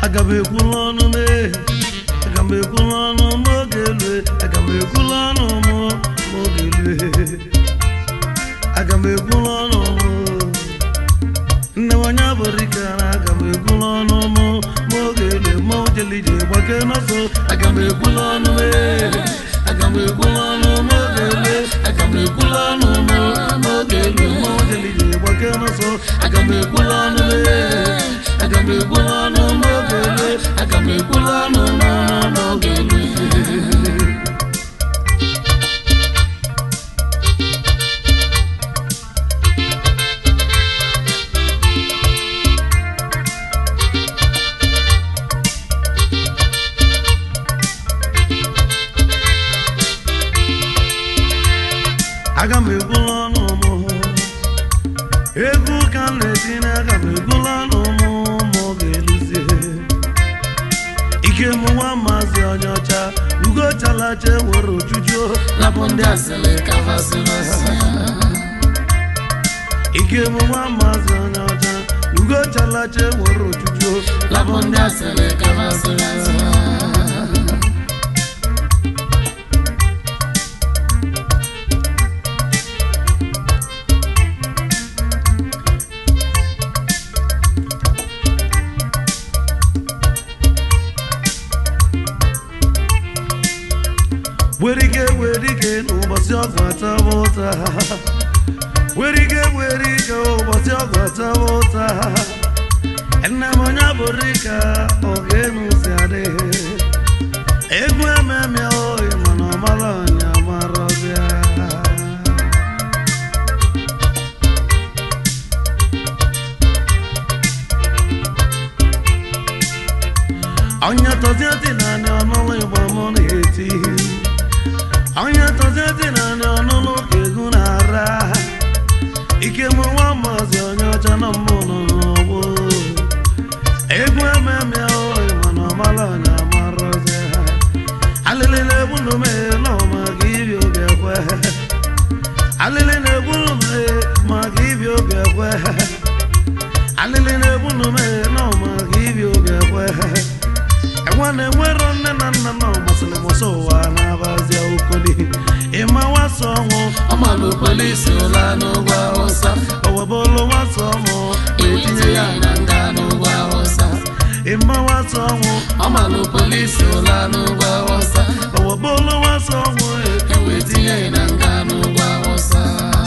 aga m ekwula ọnụ m ee, aga m ekwula ọnụ m oge elu aga m ekwula ọnụ m m oge elu aga m ekwula ọnụ m nne m onye bụrụ ike na aga m ekwula ọnụ m m oge elu ma o jelije gbake n'ọsọ aga m ekwula ọnụ m ee, aga m ekwula ọnụ m oge elu aga m ekwula ọnụ m m oge elu ma o jelije gbake n'ọsọ aga m ekwula ọnụ m ee, aga m ekwula ọnụ m oge elu aga m ekwula ọnụ m n'oge elu aga m ekwula ọnụ m egwu ka m na-etinye aga m ekwula ọnụ m ma ọ ga-eluzie ike m nwa maazị onye ọcha ugo chalacha were ojuju lapụ ndị asịrị ka fasịrị ike m nwa maazị onye ọcha ugo chalacha were ojuju lapụ ndị asịrị ka fasịrị were ike were ike n'ụbọchị ọgụ ataba ụta were ike were ike ụbọchị ọgụ ataba ụta nne m onye bụrụ ike oge n'ụzọ adịghị egwu ememe oyi mana ọmara ọnya marọbịa onye tọzie dị naanị ọnụlụ igbo mụ na-eti onye tọzie dị naanị ọnụlụ ka egwu na-ara ike mụ nwa maazị onye ọcha na mmụ nọ n'ọgbọ egwu ememe oyi mana ọmara ọnya marọzie alịlị na-egbu n'ume n'ọma ka ibi obi ekwe alịlị na-egbu n'ume maka ibi obi ekwe alịlị na-egbu n'ume n'ọma ka ibi obi ekwe enwe na-enwero nne na nna na ọmasịrị mụsọ ụwa na-abazia okoli ịma nwasa ọnwụ ọmalụ polisi ụla n'ụgwọ awụsa owebolu nwasa ọnwụ etinye ya na nga n'ụgwọ awụsa ịma nwasa ọnwụ ọmalụ polisi ụla n'ụgwọ awụsa owebolu nwasa ọnwụ ewetinye ya na nga n'ụgwọ awụsa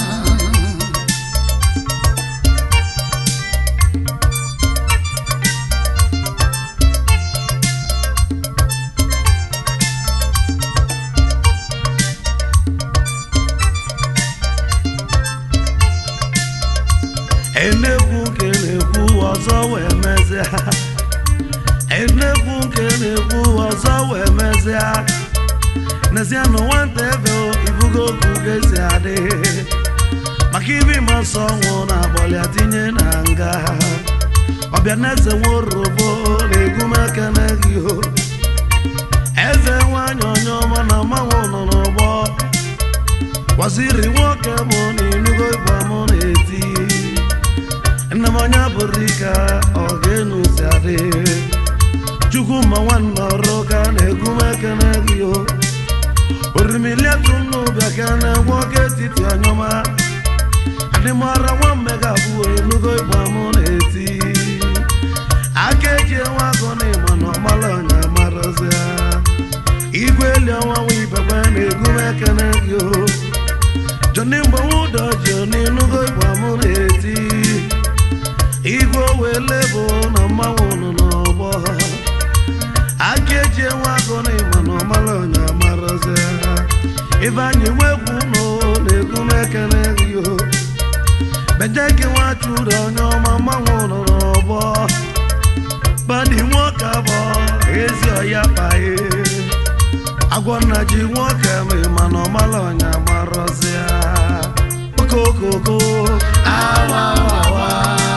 enekwu nke na-ekwu ọzọ wee mezia enekwu nke na-ekwu ọzọ wee mezia n'ezie na nwata ebe ibugo okwu ga-esi adị maka ibi masọ ọnwụ na agbọlịa tinye na nga ọbịa na eze nworobo na-egwu m ekene gị o eze nwanyị onye ọma na mmanwụ nọ n'ụgbọ waziri nwoke mụ na inugo igba mụ na-eti nne m onye bụrụ ike ọ ga-enu si adị chukwu ma nwanne ọrụ ka na-egwu m ekene gị o orimiliatụ n'ụbịa ka na-egwu oke etiti ọnyọma adịmara nwa mmega abụọ enugo igba mụ na-eti aka eji enwe agụ na ịma na ọmala ọnya marazia igwe eli ọnwa nwa ibekwe na-egwu m ekene gị o jọni mgbanwe ụdọ ji n'inugo igba mụ na-eti igwe wele bụ na mmanwụ nọ n'ọgbọ aka eji enwe agụ na ịma na ọmara ọnya marazi ibe anyị nwegwu nọ na-egwu m ekele gị o beje gị nwachụrụ onye ọma mmanwụ nọ n'ọgbọ badi nwoke abọ ezi ọya paye agwọ nna ji nwoke ma ịma na ọmara ọnya marazi okokoko awa awa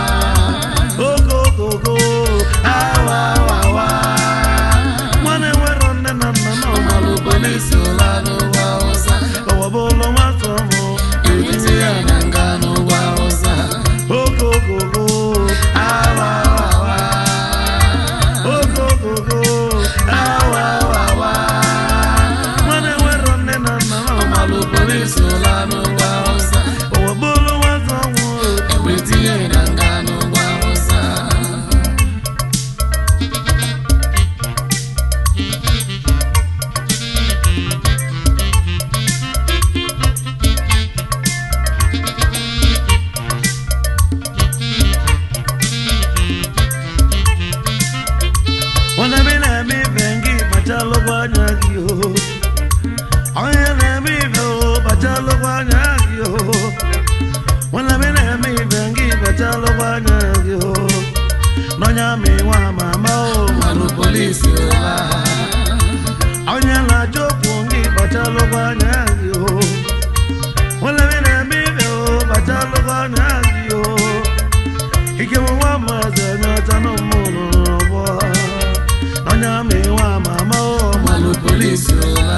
okokoko awa awa nwanne nwere nne na nna na ọmalụ polisi ụla n'ụgwọ awụsa ọwabụlụ nwata ọmụ etinye ya na nga n'ụgwọ awụsa okokoko awa awa okokoko onye amị nwa mama o mmanụ polisi ụla onye na-ajụ okwu gị kpachalụkwa anya gị o nwere ebe na-eme ibe o kpachalụkwa anya gị o ike m nwa maazị onye ọcha na mmụrụ n'ọgbọ onye amị nwa mama o mmanụ polisi ụla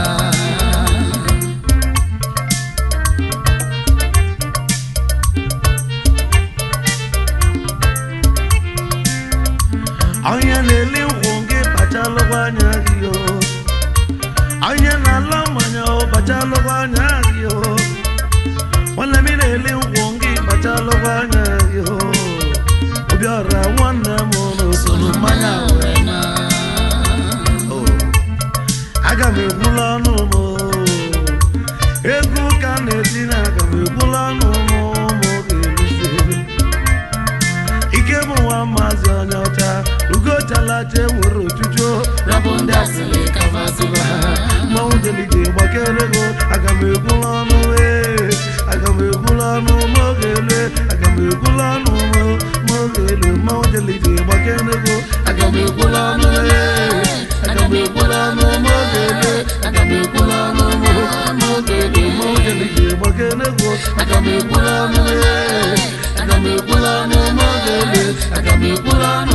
onye na-eli nkwụ gị kpachalụkwa anya gị o onye na-ala mmanya o kpachalụkwa anya gị o nwanne m ị na-eli nkwụ gị kpachalụkwa anya gị o obiọra nwanne m n'usoro mmanya wee na o aga m ekwula ọnụ m o. ego ka m na-eti na aga m ekwula ọnụ m ụmụ ga-eruzi ike bụ nwa maazị onye ọcha ugochalacha enwere ojuju rabụ ndị asịrị kafazụba mmanwụ delije gbakere ego aga m ekwula ọnụ ee aga m ekwula ọnụ ma oge ele aga m ekwula ọnụ ma oge ele mmanwụ delije gbakere ego aga m ekwula ọnụ ee aga m ekwula ọnụ ma oge ele aga m ekwula ọnụ ma oge ele mmanwụ delije gbakere ego aga m ekwula ọnụ ee aga m ekwula ọnụ ma oge ele aga m ekwula ọnụ